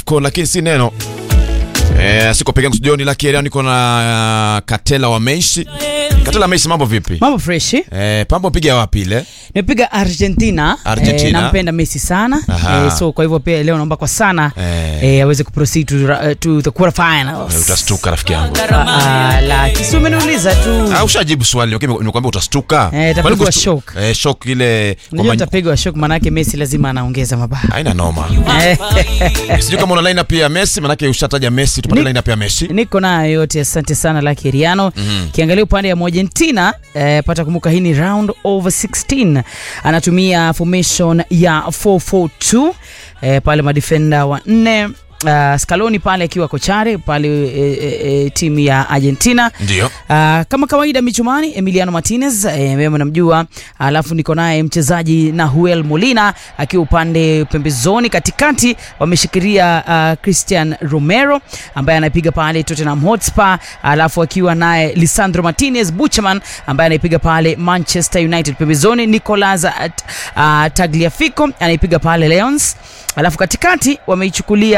lako lakini si neno. Eh, siko peke yangu studioni la Kieriano, niko na uh, Katela wa Meishi. Katela Meishi, mambo vipi? Mambo fresh. Eh, pambo piga wapi ile? Nimepiga Argentina. Argentina. Eh, nampenda Messi sana. Aha. Eh, so kwa hivyo pia leo naomba kwa sana Eh. eh, aweze kuproceed to, uh, to the quarterfinals. Eh, Utastuka rafiki yangu. Ah, la kisi umeniuliza tu. Ah, ushajibu swali. Okay, nimekuambia utastuka. Eh, itapigwa Kwani kustu- shock. Eh, shock ile kwa Unajua many- utapigwa shock manake Messi lazima anaongeza mabao. haina noma. Eh, Sijui kama una line up ya Messi, manake ushataja Messi, tupate Ni- line up ya Messi. Niko nayo yote, asante sana la Kiriano. Kiangalia upande wa Argentina eh, pata kumbuka hii ni round over 16. Anatumia formation ya 442 eh, pale madefenda wa nne Uh, Scaloni pale akiwa kochare pale e, e, e, timu ya Argentina. Ndio. Uh, kama kawaida michumani Emiliano Martinez eh, mimi namjua, alafu niko naye mchezaji Nahuel Molina akiwa upande pembezoni, katikati wameshikilia uh, Christian Romero ambaye anapiga pale Tottenham Hotspur, alafu akiwa naye Lisandro Martinez Buchman ambaye anaipiga pale Manchester United. Pembezoni Nicolas uh, Tagliafico anaipiga pale Lions, alafu katikati wameichukulia